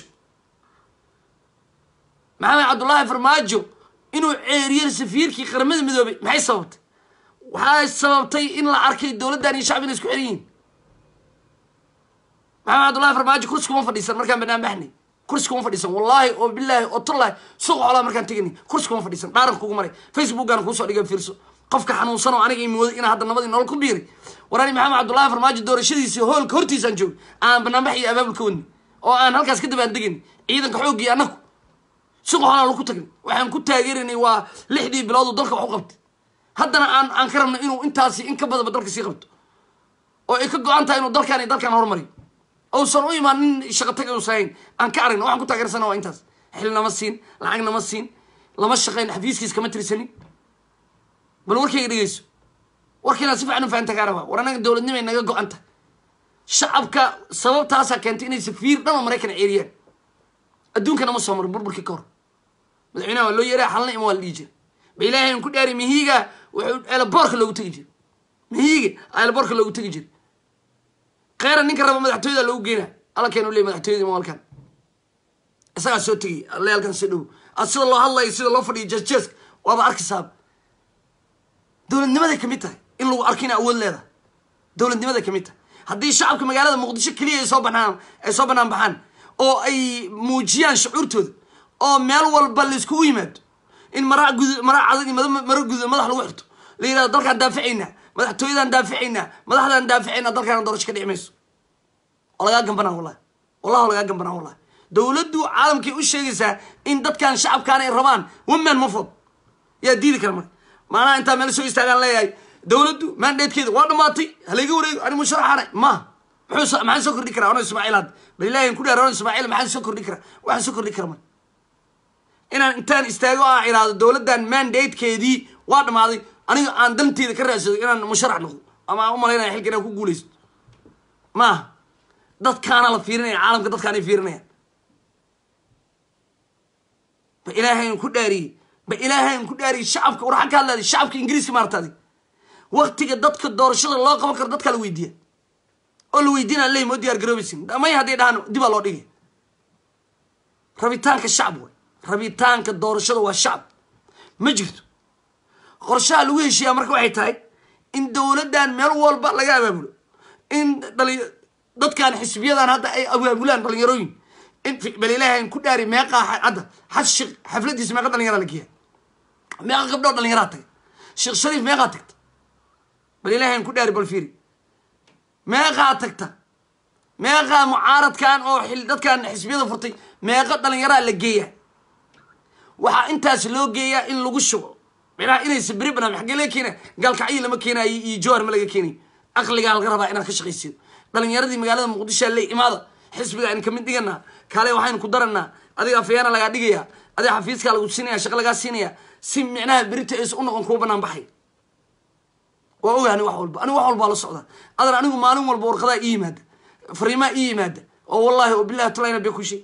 maxamed cabdullaahi farmaajo inuu ceeriyo safiirkii qaramada midoobay maxay sababtay waxay sababtay in la arkay dowladdan iyo shacbina isku xiran yihiin maxamed cabdullahi farmaajo kursi kuma fadhiisan markaan banaan baxnay kursi kuma fadhiisan wallaahi oo bilaahi oo tullahi suuq xoolaa markaan teganay kursi kuma fadhiisan dhaaran kugu maray facebookaan kuusoo dhigay fiirso qofka xanuunsan oo aniga imooday inaa hadda nabadii nolol ku biiray warani maxamed cabdullaahi farmaajo doorashadiisii hoolka hortiisaan joogay aan banaanbax iyo abaabul ka wadnay oo aan halkaas ka dabaan degayn ciidanka xooggii annagu suuq xoolaa lagu tagnay waxaan ku taageeraynay waa lixdii bilood oo dalka wax u qabtay haddana aan aan ka rabno inuu intaasi in ka badanba dalka sii qabto oo ay ka go-an tahay inuu dalkaan iyo dalkaan horumariyo uusan u imaan nin shaqo tag uusan hayn aan ka aragno waxaan ku taageersana waa intaas xil nama siin lacag nama siin lama shaqayn xafiiskiis kama tirsanin bal warkayga dhegeyso warkiina si fiican u fahanta kaa rabaa war anaga dowladnimay naga go-anta shacabka sababtaasaa keentay inay safiir dhan oo maraykan ceeriyaan adduunkana ma soo marin burburkii ka hor madaxweynaha waa loo yeeraa xalna ima waa la dhihi jira ba ilaahay aan ku dhaari mihiiga wuxuu eelaboorka loogu tegi jira mihiiga eelaboorka loogu tegi jira kheyra ninka raba madaxtooyada loogu geynaa alla keenu leey madaxtooyada maalkan isagaa soo tegay alle halkan soo dhow ad sida loo hadlayo sida loo fadhiyo jeesjeeska waaba arkisaaba dowladnimaday kamid tahay in lagu arko ina awood leedahay dowladnimaday kamid tahay haddii shacabka magaalada muqdisho keliya ay soo banaan ay soo banaan baxaan oo ay muujiyaan shucuurtooda oo meel walba laiskugu yimaado in maraa gud maraa cadag iyo maro gudo madax lagu xirto la yidhahdo dalkaan daaficaynaa madaxtooyadaan daaficaynaa madaxdaan daaficaynaa dalkaana doorasho ka dhici mayso oo lagaa gambanaa wallahi wallahi oo lagaa gambanaa wallahi dowladdu caalamkay u sheegaysaa in dadkan shacabkaan ay rabaan woman mafod yaa diidi kara marka maanaha intaa meel soo istaagaan leeyahay dowladdu maandheedkeeda waa dhamaatay halayga wareego ani musharaxana ma muxuu maxaan soo kordhi karaa ano ismaaciil hadda bal ilahi ku dheer ano ismaaciil maxaan soo kordhi karaa waxaan soo kordhi kara marka inaan intaan istaago a iraado dowladdan mandatekeedii waa dhamaaday aniga aan danteeda ka raadsado inaan musharax noqdo ama aan u malaynaya xilka inaan ku guulaysto maaha dadkaana la fiirinaya caalamka dadkaanay fiirinayaan ba ilaahayn ku dhaariyey ba ilaahayn ku dhaariyey shacabka war xag ka hadlaada shacabka ingiriiska maarta adig waktiga dadka doorashada loo qaban karo dadkaa la weydiiya oo la weydiinaa ley moo diyaar garoobaysin may hadday dhahaan dibaa loo dhigay rabitaanka shacab way rabitaanka doorashada waa shacab ma jirto qorshaha lagu heshiiyaa marka waxay tahay in dowladdan meel walba laga abaabulo in dhali dadkan xisbiyadan hadda ay abaabulaan dhalinyarooyin in bal ilaahayn ku dhaari meeqaa hadda xaj sheekh xafladiisa meeqa dhalinyaraa la geeya meeqa gabdhoo dhalinyaraa taga sheekh shariif meeqaa tagta bal ilaahayn ku dhaari bal fiiri meeqaa tagta meeqaa mucaaradkan oo xil dadkan xisbiyada furtay meeqa dhalinyaraa la geeyaa waxaa intaas loo geeyaa in lagu shubo micnaha inaysa beri barnaamij xaggee laga keena gaalkacyo lama keenayo iyo jowhar ma laga keenayo aqligaa laga rabaa inaad ka shaqaysido dhalinyaradii magaalada muqdishoa le imaada xisbiga aynu kamid dhiganaa kaale waxaynu ku daranaa adiga afyaana lagaa dhigaya adiga xafiiskaa lagu siinaya shaqo lagaa siinaya si micnaha berita aysa u noqon kuwa banaan baxay waa oga ani wax walba anigu wax walbaa la socda adan anigu maalin walba warqadaa ii yimaada fariimaa ii yimaada oo wallahi oo bilahi tulayna be ku shay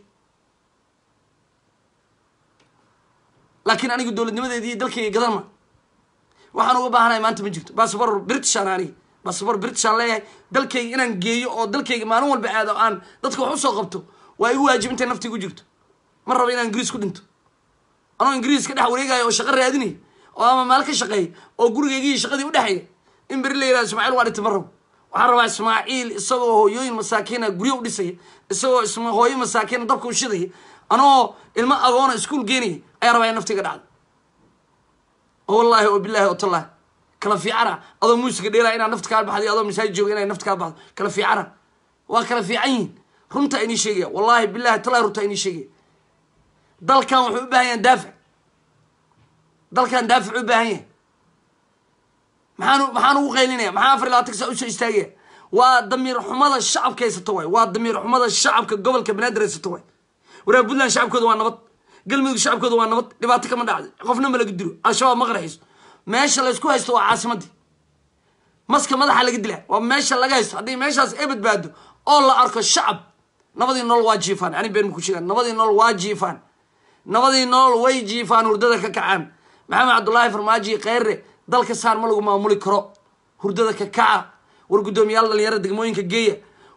laakiin anigu dowladnimadeedi iyo dalkayga gadan ma waxaan uga baahanahay maanta ma jirto basafor britishan aniga basafor britishan leeyahay dalkayga inaan geeyo oo dalkayga maalin walba aado aan dadka wax usoo qabto waa igu waajib intay nafti igu jirto ma raba inaan ingiriis ku dhinto anoo ingiriis ka dhex wareegaayo oo shaqo raadinaya oo ama maal ka shaqeeya oo gurigaygiiyo shaqadii udhexeeya in beri la yihahdo ismaaciil waa dhintay ma rabo waxaan rabaa ismaaciil isagoo hooyooyin masaakiina guryo u dhisaya isagoo isma hooyo masaakiina dabka u shidaya anoo ilmo agoona iskuol geenaya ayaa rabaa in naftiga dhacdo oo wallaahi oo bilahi oo tallahi kala fiicana adoo muusiga dheelaya inaad nafta kaa baxday adoo masaajid jooga inay nafta kaa baxdo kala fiicana waa kala fiican yihin runtaa inii sheegaya wallahi bilahi tallahi runtaa inii sheegaya dalkan wuxuu u baahan yahay daafic dalkan daafic u baahan yahay maxaan maxaan ugu qaylinaya maxaa afar iyo labaatan saa usoo istaagaya waa damiir xumada shacabka haysato waay waa damiir xumada shacabka gobolka banaadir haysato waay waraa puntland shacabkooda waa nabad galmudug shacabkooda waa nabad dhibaato kama dhacdo qofna ma laga dilo al-shabaab ma qarxiso meesha laysku haysto waa caasimadii maska madaxa laga dila waa meesha laga haysto haddii meeshaas ay badbaado oo la arko shacab nabadii nolol waa jiifaan ani been ma ku sheegaan nabadii nolol waa jiifaan nabadii nolol way jiifaan hurdada ka kacaan maxamed cabdullaahi farmaaji kheyre dalka saar ma lagu maamuli karo hurdada ka kaca war guddoomiyaal dhalinyarada degmooyinka geeya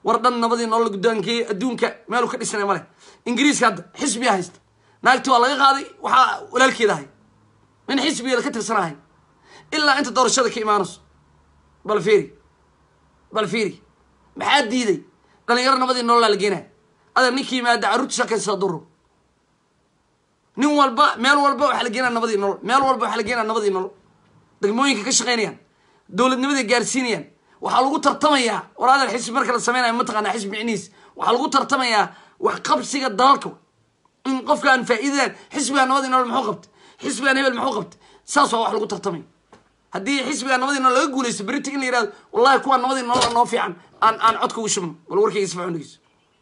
war dhan nabadii nolol guddoonkii adduunka meelu ka dhisnay male ingiriiska hadda xisbiya haysta naagti waa laga qaaday waxaa walaalkeeda ahay min xisbigeeda ka tirsanahay ilaa inta doorashada ka imaanayso bal fiiri bal fiiri maxaa diiday dhalinyaro nabadii nololaa la geenaya adeer ninkii yimaada carruurta shaqaysa duro nin walba meel walba waxaa la geenaya nabadii nolol meel walba waxaa la geenaya nabadii nolol degmooyinka ka shaqaynayaan dowladnimaday gaarsiinayaan waxaa lagu tartamayaa war adeer xisbi marka la sameynayo mataqaanaa xisbi micnihiis waxaa lagu tartamayaa wax qabsiga dalalka in qofkaan faa'iidadan xisbigaa nabadii nolol muxuu qabtay xisbigaan hebel muxuu qabtay saas waa wax lagu tartamaya haddii xisbigaa nabadii nolol laga guulaysto berita in la yihahdo wallahi kuwaa nabadii nolol noo fiican aan aan codka ugu shubno bal warkayga sifa cundigiisa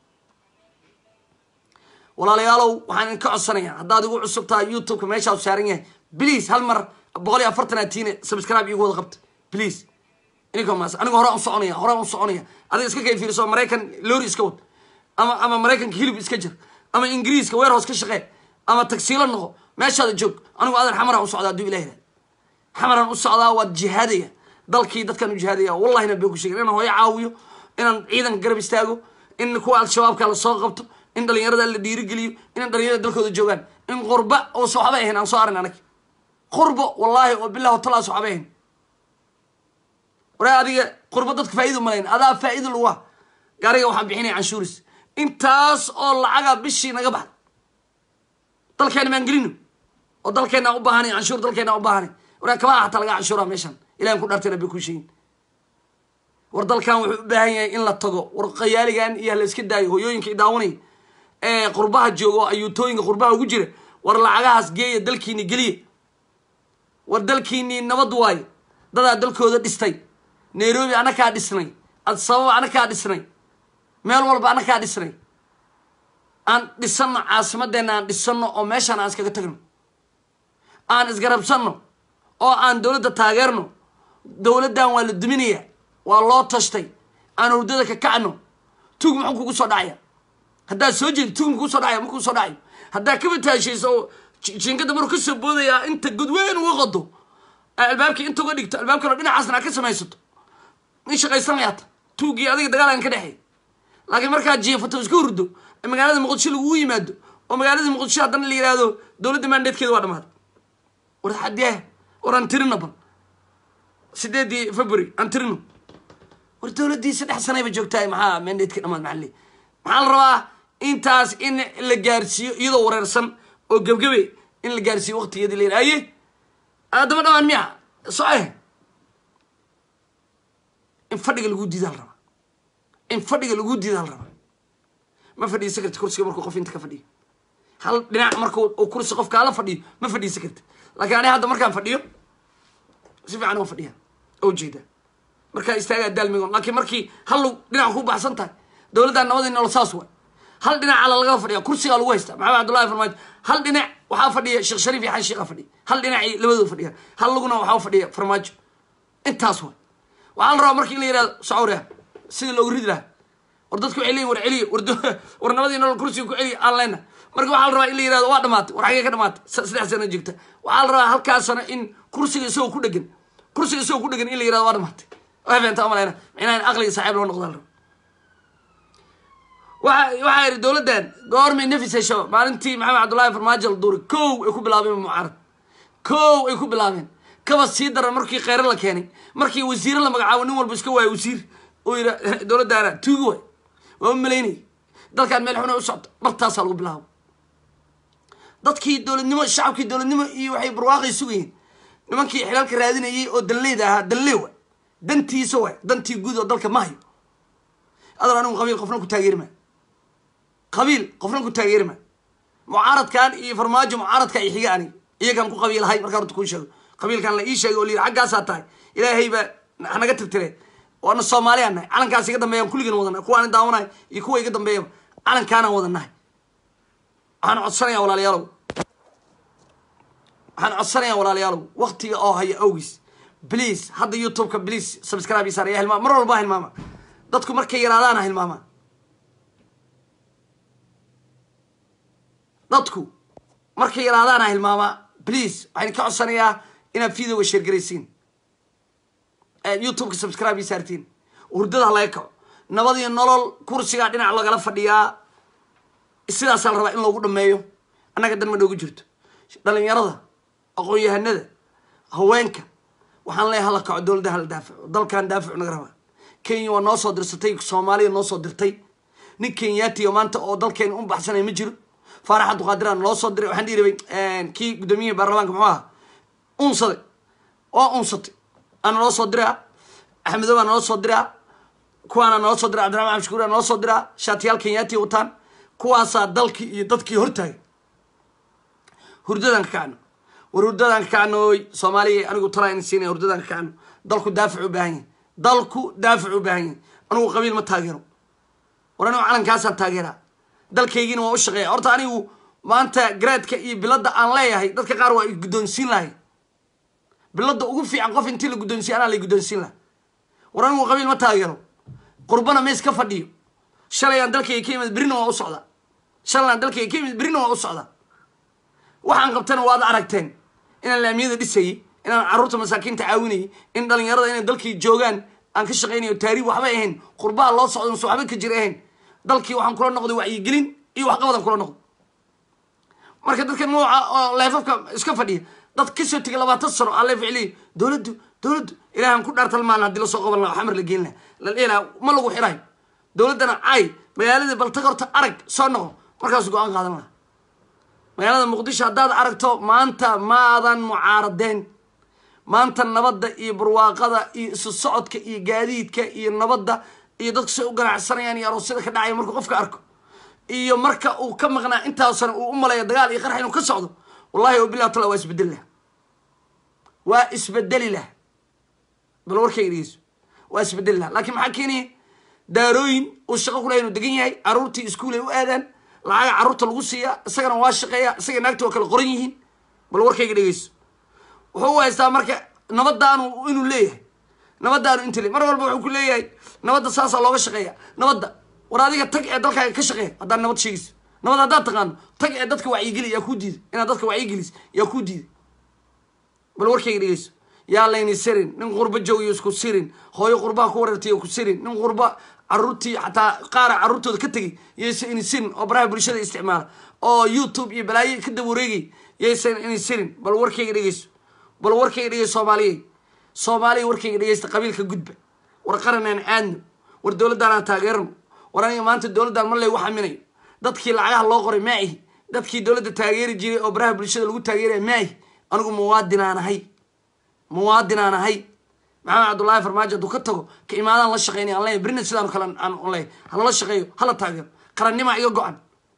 walaalayaalow waxaan idinka codsanayaa haddaad igu cusub tahay youtubeka meeshaa saaran yahay please hal mar boqol iyo afartan atiine subscribe igu wada qabta please ininka maas aniga hore u soconaya hore u soconaya adiga iska kay fiiriso maraykan lori iska wad ama ama maraykanka hilib iska jir ama ingiriiska warehouse ka shaqee ama tagsiilo noqo meeshaada joog anigu adeer xamaraan u socdaa hadduu ilah yihahda xamaraan u socdaa waad jihaadaya dalkii dadkaan u jihaadaya wallahina been ku sheegin inaan hooyo caawiyo inaan ciidanka garab istaago in kuwa al-shabaabka la soo qabto in dhalinyarada la dhiirigeliyo inaan dhalinyarada dalkooda joogaan in qurba oosa waxba ahayn aan soo arin anag qurbo wallaahi oo bilah talaas waxba ahayn waraa adiga qurbo dadka faa'iida umalayn adaa faa'iida lagu ah gaariga waxaan bixinaya canshuuris intaas oo lacaga bishii naga baxda dalkeena maan gelino oo dalkeena u baahanay canshuur dalkeena u baahanay waraa kabaha xataa laga canshuura meeshan ilahan ku dhartay rabbi ku sheegin war dalkan wuxuu u baahan yahay in la tago war qayaaligan iyo hala iska daayo hooyooyinka i daawanay ee qurbaha jooga oo ayuutooyinka qurbaha ugu jira war lacagahaas geeya dalkiini geliya war dalkiinii nabad waayo dadaa dalkooda dhistay nairobi anakaa dhisnay adsababa anakaa dhisnay meel walba anakaa dhisnay aan dhisano caasimadeena aan dhisano oo meeshaan aan iskaga tagno aan isgarabsano oo aan dowladda taageerno dowladdan waa la duminaya waa loo tashtay aan hurdada ka kacno tug muxuu kugu soo dhacaya haddaad soo jeedi tug mukugu soo dhacaya makuu soo dhacayo haddaad kaba taashayso oo jinkada maruu kasoo boodayaa inta godweyn uga qado albaabkii inta uga dhigto albaabkano dhinacaasna aad ka samaysato in shaqaysanayaata tuugii adiga dagaalan ka dhexeey laakiin markaad jiifato iska hurdo magaalada muqdisho lagugu yimaado oo magaalada muqdisho haddana la yihahdo dowladda maandeedkeeda waa dhamaaday war xadee war aan tirino bal sideedii february aan tirino war dowladdii saddex sanayba joogtaay maxaa maandeedka dhamaad maxaa maxaa la rabaa intaas in la gaarsiiyo iyadoo wareersan oo gebgebe in la gaarsiiyo waqtigeedii la yidhaha aye aadama dhamaan miya soce in fadhiga lagu diida hal rabaa in fadhiga lagu diida hal rabaa ma fadhiisa karti kursiga markuu qof inta ka fadhiyo hal dhinac markuu uu kursi qof kaala fadhiyo ma fadhiisa karti laakiin ani hadda markaan fadhiyo si fiican oo fadhiya oo jeeda markaa istaagaa daalmigon laakiin markii hal dhinac ku baxsan tahay dowladdan nabadii nolol saas waay hal dhinac ala laga fadhiya kursigaa lagu haysta maxamed cabdullahi farmaajo hal dhinac waxaa fadhiya sheekh shariif iyo xan sheekha fadhiya hal dhinacii labadooda fadhiya hal laguna waxaa fadhiya farmaajo intaas waay waxaa la rabaa marka in la yihahdo socawriya sida loogu ridi lahaa war dadku waxay leeyihin war celiya war war nabadii nolol kursiga ku celiya aan leyna marka waxaa la rabaa in la yihahdo waa dhamaatay war xagee ka dhamaatay saddex sano jirta waxaa la rabaa halkaas sano in kursiga isagoo ku dhegan kursiga isagoo ku dhegan in la yihahdo waa dhamaatay waa feenta umaleyna micnaha in aqliga saaxiib loo noqdaa la raba waxa waxaa yidhi dowladdan goormay nafis hesho maalintii maxamed cabdullaahi farmaajo la duuray kow ay ku bilaabeen mucaarad kow ay ku bilaabeen kaba sii daran markii kheyre la keenay markii wasiire la magacaabo nin walba iska waayo wasiir oo yidha dowladdaana tuugi waay waa u malaynayay dalkaan meel xuna u socto bartaasaa lagu bilaabo dadkii dowladnimo shacabkii dowladnimo iyo waxay barwaaqay sugayeen nimankii xilaalka raadinayay oo danleyda ahaa danlee waay dantiisa waay dantii guud oo dalka ma hayo adar anigu qabiil qofna ku taageeri maa qabiil qofna ku taageeri maa mucaaradkan iyo farmaajo mucaaradka ay xiga aniga iyagaan ku qabiilahay markaa horta kuu sheego qabiilkan la ii sheegay oo la yidhi xaggaasaa tahay ilaahay baa hanaga tirtire waana soomaaliyaan nahay calankaas iga dambeeyaan kulligan wadannahay kuwaan daawanahay iyo kuwa iga dambeeyaba calankaanaan wadannahay waxaan codsanayaa walaalayaalow waxaan codsanayaa walaalayaalow waktiga oo haya awgiis please hadda youtubeka please subscribe isaar ya hilmaama mar walba hilmaama dadku markay yaraadaana hilmaama dadku markay yaraadaana hilmaama please waxaan ka codsanayaa inaad videoga sheergaraysiin youtubeka subscribe ii saartiin hurdada ha laga kaco nabad iyo nolol kursigaa dhinac lagala fadhiyaa sidaasaa la rabaa in loogu dhameeyo annaga dan ma noogu jirto dhalinyarada aqoon-yahanada haweenka waxaan leeyahay hala kaco dowladda hala daafaco dalkan daafacu naga rabaa kenya waa noo soo dirsatay soomaaliya noo soo dirtay nin kenyaatiyo maanta oo dalkeena u baxsanaya ma jiro faarax abduqaadiraan loo soo diray waxaan dhihi rabay kii guddoomiyihii baarlamaanka muxuu ahaa unsade waa unsatay ana loo soo diraa axmedo baa naloo soo diraa kuwaana naloo soo diraa cabdiraxman xamshukuur aa naloo soo diraa shaatiyaal kenyaatiya wataan kuwaasaa dalkii iyo dadkii hortaagay hurdadaan ka kacno war hurdadaan ka kacnooy soomaaliya anigu talaa in siinaya hurdadaan ka kacno dalku daafic u baahan yahay dalku daafic u baahan yahay anigu qabiil ma taageero war anigu calankaasaan taageeraa dalkaygiina waa u shaqeeya horta anigu maanta garaadka iyo biladda aan leeyahay dadka qaar waa guddoonsiin lahay biladda ugu fiican qof intii la guddoonsiya anaa la guddoonsiin laha war anigu qabiil ma taageero qurbana mees ka fadhiyo shalay aan dalkayga ka imid berrina waa u socdaa shalay aan dalkayga ka imid berrina waa u socdaa waxaan qabtana waad aragteen inaan laamiyada dhisayay inaan carruurta masaakiinta caawinayay in dhalinyarada inay dalkii joogaan aan ka shaqaynayo taariib waxba ahayn qurbaha loo socdo mase waxba ka jira ahayn dalkii waxaan kula noqday wacyigelin iyo waxqabadaan kula noqday marka dadka nooca oo leefafka iska fadhiya dad kasoo tegay labaatan sano aan leef celiya dowladdu dowladdu ilaahan ku dhaartal maalin haddii lasoo qaban laha xamar la geen laha la dhihi laha ma lagu xirayo dowladdana caay magaaladii baltag horta arag soo noqo markaasu go-aan qaadan laha magaalada muqdisho haddaad aragto maanta maadan mucaaradeen maanta nabadda iyo barwaaqada iyo isu socodka iyo gaadiidka iyo nabadda iyo dadku say u ganacsanayaan iyo aroosyada ka dhacaya markuu qofka arko iyo marka uu ka maqnaa intaasna uu u maleeyo dagaal iyo qarx inuu ka socdo wallahi o bilah tala waa isbedeli lah waa isbedeli lah bal warkayga dhegeyso waa isbedeli lah laakiin maxaa keenaya daarooyin uu shaqo ku lahay inuu degan yahay carruurtii iskuul ay u aadaan lacaga carruurta lagu siiya isagana waa shaqeeya isaga naagta waa kala qoran yihiin bal warkayga dhegeyso wuxuu u haystaa marka nabadaanu inuu leeyahay nabadaanu inta le mar walba wuxuu ku leeyahay nabadda saasaa looga shaqeeya nabadda war adiga tag ee dalkaaga ka shaqeeya haddaad nabad sheegayso nabad haddaad taqaano tag ee dadka wacyigeli yaa kuu diiday inaad dadka wacyigelis yaa kuu diiday bal warkayga dhegeyso yaa layni sirin nin qurba joogiyo isku sirin hooyo qurbaha ku wareertay ku sirin nin qurba caruurtii xataa qaara carruurtooda ka tegay yaysan ini sirin oo baraha bulshada isticmaala oo youtube iyo balaayo ka daba wareegay yaysan ini sirin bal warkayga dhegeyso bal warkayga dhegeyso soomaaliya soomaaliya warkayga dhegeysta qabiilka gudba war qaranaan aadno war dowladdaanaan taageerno war aniga maanta dowladdan mar laygu xaminayo dadkii lacagaha loo qoray maahi dadkii dowladda taageeri jiray oo baraha bulshada lagu taageeraya maahi anigu muwaadinaan ahay muwaadinaan ahay maxamed cabdullaahi farmaajo hadduu ka tago ka imaadaan la shaqeynaya aan leeyahy berina sidaan kale aan leeyahy halala shaqeeyo hala taageero qarannimaa iga go-an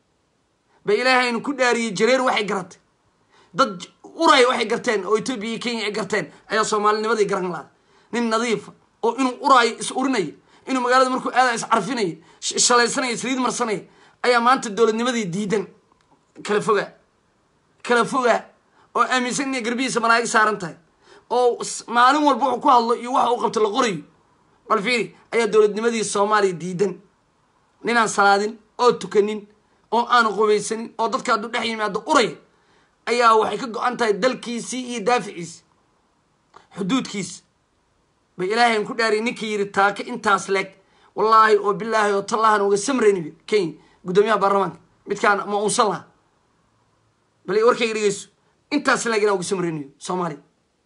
ba ilaahaynu ku dhaariyey jareer waxay garatay dad uray waxay garteen oo etoobiya iyo kenya ay garteen ayaa soomaalinimadii garan laada nin nadiifa oo inuu uraayo is urinaya inuu magaalada markuu aada is carfinaya shalaysanaya saliid marsanaya ayaa maanta dowladnimadii diidan kala fogaa kala fogaa oo aaminsan inay garbihiisa malaa'ig saaran tahay oo maalin walba wuxuu ku hadlo iyo waxa uu qabto la qorayo bal fiiri ayaa dowladnimadii soomaaliya diidan ninaan salaadin oo tukanin oo aan qubaysanin oo dadka hadduu dhex yimaado uraya ayaa waxay ka go-an tahay dalkiisii iyo daaficiisi xuduudkiisa bay ilaahay ku dhaariyay ninkii yidhi taaka intaas leeg wallaahi oo bilaahi oo tallahan uga samrayni kenya guddoomiyaha baarlamaanka midkaan ma unsan laha bal warkayga dhegeyso intaas leeg inaa uga samrayniyo soomaaliya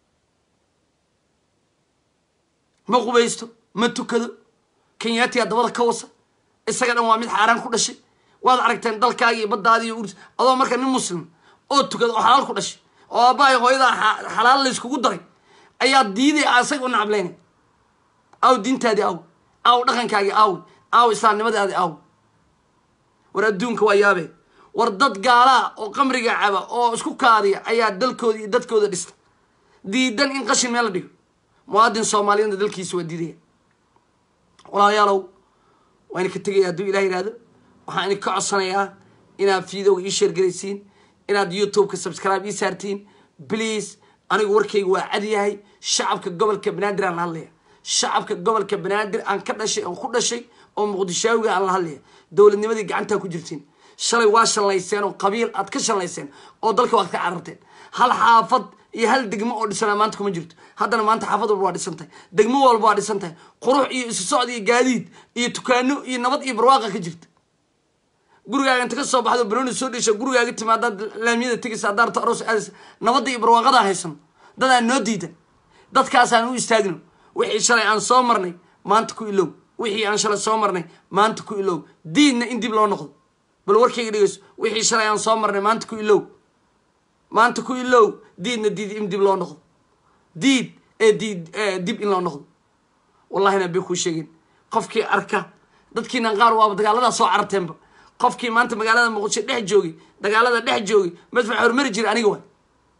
ma qubaysto ma tukado kenyaatiyaa dabada ka wasa isaga dhan waa mid xaaraan ku dhashay waad aragteen dalkaaga iyo baddaadi iyo urs adoo marka nin muslim oo tukada oo xalaal ku dhashay oo aabbahay hooyadaa xalaal layskugu daray ayaa diiday asaga u nacableynay aw diintaadii aw aw dhaqankaagii aw aw islaamnimadaadi aw war adduunka waa yaabee war dad gaalaa oo qamriga caba oo isku kaadiya ayaa dalkooda iyo dadkooda dhista diidan in qashin meel la dhigo muwaadin soomaaliyadna dalkiisa waa diidaya walaalayaalow waa idinka tegaya hadduu ilah yihahdo waxaan idinka codsanayaa inaad fiidowga ii sheergaraysiin inaad youtube-ka subscribe ii saartiin please anigu warkayga waa cad yahay shacabka gobolka banaadir aan la hadlaya shacabka gobolka banaadir aan ka dhashay aan ku dhashay oo muqdishaawiga aan la hadlaya dowladnimadii gacantaa ku jirtiin shalay waa shallayseen oo qabiil aad ka shallayseen oo dalka waad ka cararteen hal xaafad iyo hal degmo oo dhisanaa maanta kuma jirto haddana maanta xaafad walba waa dhisan tahay degmo walba waa dhisan tahay qurux iyo isu socod iyo gaadiid iyo tukaano iyo nabad iyo barwaaqa ka jirta gurigaaga inta ka soo baxdo banooni soo dhesha gurigaaga timi haddaad laamiyada tegaysa haddaad rabto aroos aadaysa nabadda iyo barwaaqadaa haysan dadaan noo diidan dadkaasaan u istaagno wixii shalay aan soo marnay maanta ku ilow wixii aan shalay soo marnay maanta ku ilow diidna in dib loo noqdo bal warkayga dhegeyso wixii shalay aan soo marnay maanta ku ilow maanta ku ilow diidna diid in dib loo noqdo diid ee diid dib in loo noqdo wallahina bay kuu sheegeen qofkii arka dadkiinan qaar waaba dagaaladaa soo cararteenba qofkii maanta magaalada muqdisho dhex joogay dagaalada dhex joogay madfac hormari jira aniga waay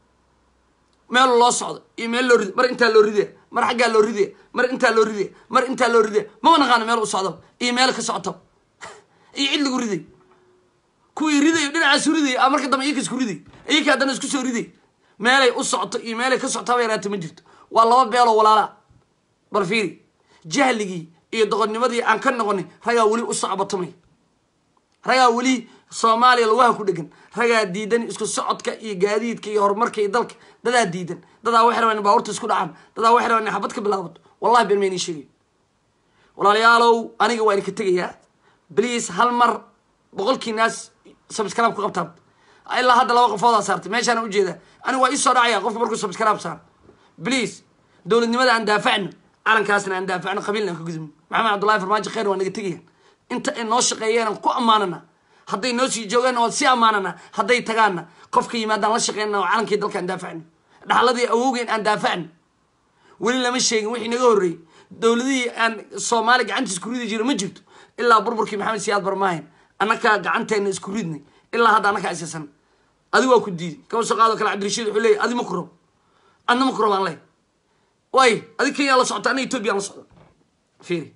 meel loo socdo iyo meel loo rid mar intaa loo ridaya mar xaggaa loo ridaya mar intaa loo ridaya mar intaa loo ridaya maba naqaano meel u socdo iyo meel ka socoto iyo cid lagu riday kuwii ridayo dhinacaasu riday a marka dambe iyaka isku riday iyaka haddana isku soo riday meelay u socoto iyo meelay ka socoto haba yaraata ma jirto waa laba beeloo walaalaa bal fiiri jahligii iyo doqonnimadii aan ka noqonay ragaa weli u socbatamay ragaa weli soomaaliya lugaha ku dhegan ragaa diidan isku socodka iyo gaadiidka iyo horumarka iyo dalka dadaa diidan dadaa waxay rabaan in baaburta isku dhacaan dadaa waxay rabaan in xabad ka bilaabato wallahi been maynii sheegay walaalayaalow aniga waa idinka tegayaa bliis hal mar boqolkii naas subscribe ku qabtaan ilaa hadda laba qofoodaa saartay meeshaana ujeedaa aniga waa iisoo dhacaya qofka markuu subscribe saaro bliis dowladnimada aan daafacno calankaasna aan daafacno qabiilna aan ka gudubno maxamed cabdullahi farmaajo kheyr waa naga tegayaan inta ay noo shaqeeyeen ku ammaanana hadday noo sii joogeenna waan sii ammaanana hadday tagaanna qofka yimaadaan la shaqeynana oo calankii dalka aan daafacno dhaxladii awowgeen aan daafacno weli lama sheegin wixii naga horreeyey dowladihii aan soomaali gacantiis ku ridi jira ma jirto ilaa burburkii maxamed siyaad barmaahin annakaa gacanteena isku ridnay ilaa hadda annakaa isisan adi waa ku diiday kaba soo qaado kale cabdirashiid wuxuu leeyay adi ma ku rabo adna ma ku rabo aan leey waay adi kenya la socota anna etoobiya la socda fiiri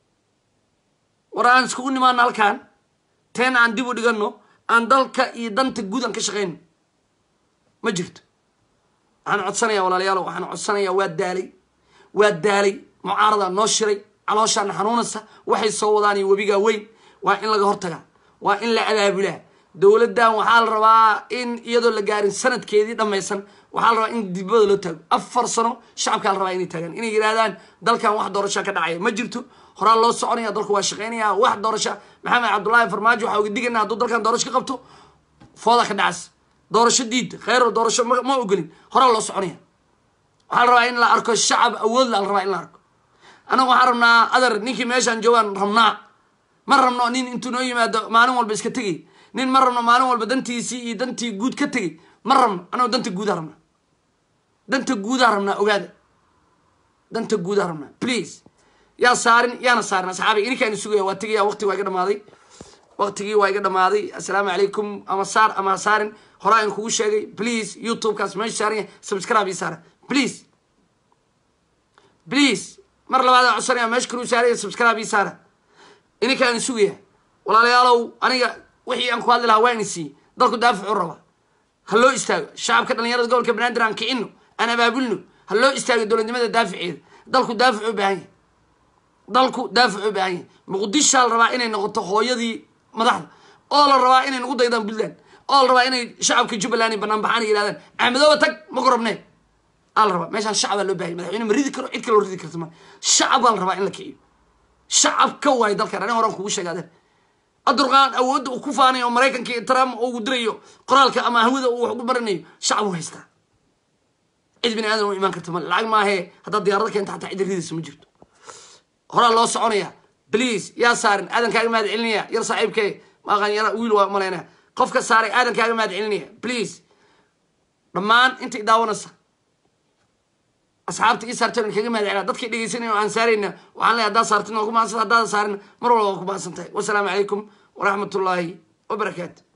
war aan iskugu nimaano halkaan teen aan dib u dhigano aan dalka iyo danta guud aan ka shaqeyno ma jirto waxaan codsanayaa walaalayaalo waxaan codsanayaa waa daalay waa daalay mucaaradaa noo shiray calooshaana xanuunaysa waxay soo wadaan iyo webigaa weyn waa in laga hortagaa waa in la abaabulaa dowladdan waxaa la rabaa in iyadoo la gaarin sanadkeedii dhammaysan waxaa la rabaa in dibada loo taago afar sano shacabkaa la rabaa inay taagaan inay yidhahdaan dalkan wax doorashaa ka dhacaya ma jirto horaa loo soconaya dalku waa shaqeynaya wax doorasha maxamed cabdullaahi farmaajo waxaa uga digana hadduu dalkan doorasho ka qabto fooda ka dhacas doorasho diid kheyro doorasho ma ogolin horaa loo soconaya waxaa la rabaa in la arko shacab awood la rabaa in la arko annaga waxaan rabnaa adar ninkii meeshaan joogaan rabnaa ma rabno nin intuu noo yimaado maalin walba iska tegay nin ma rabno maalin walba dantiisii iyo dantii guud ka tegay ma rabno annago danta guudaa rabnaa danta guudaa rabnaa ogaada danta guudaa rabnaa please yaa saarin yaana saarin asxaabiga ininkaan sugaya waa tegaya waqtigi waa iga dhamaaday waqtigii waa iga dhamaaday assalaamu calaykum ama saar ama ha saarin horaa in kugu sheegay please youtubekaas meesha saaran yahay subscribe ii saara please please mar labaad codsanaya meesha kaluu saaraya subscribe ii saara ininkaan sugaya walaalayaalow aniga wixii aan ku hadli lahaa waa ini siiye dalku daafacu raba ha loo istaago shacabka dhalinyarada gobolka banaadir aan kicino aan abaabulno ha loo istaago dowladnimada daaficeeda dalku daafacu u baahan yahay dalku daafacu u baahan yahay muqdishaa la rabaa inay noqoto hooyadii madaxda oo la rabaa inay nagu daydaan puntland oo la rabaa inay shacabka jubbaland banaan baxaan yihahdaan axmedooba tag ma korobnee aa la rabaa meeshaan shacabaa loo bahanya madaxweyne ma ridi karo cid kaloo ridi karta ma shacab baa la rabaa in la kiciyo shacab ka waayo dalkan aniga horaan kugu sheegaadeen adurqaan awoodda uu ku faanayo oo maraykanka iyo trump ugu dirayo qoraalka ama hawada uu wax ugu baranayo shacab u haystaa cid bini aadan u imaan karta male lacag maahee haddaad diyaarada keenta xataa cid ridaysa ma jirto horaa loo soconaya please yaa saarin aadan kaaga mahad celinaya yar saaxiibkee maaqan yara wiil waa malaynaya qofka saaray aadan kaaga mahad celinaya please dhammaan intay daawanaysa asxaabta ii saarteen kaga mahad celina dadkay dhegeysanaya oo aan saarayna waxaan leeyahay haddaad saartin waa ku mahadsan haddaad saarin mar walba waa ku mahadsan tahay wasalaamu calaykum waraxmat ullaahi wabarakaatu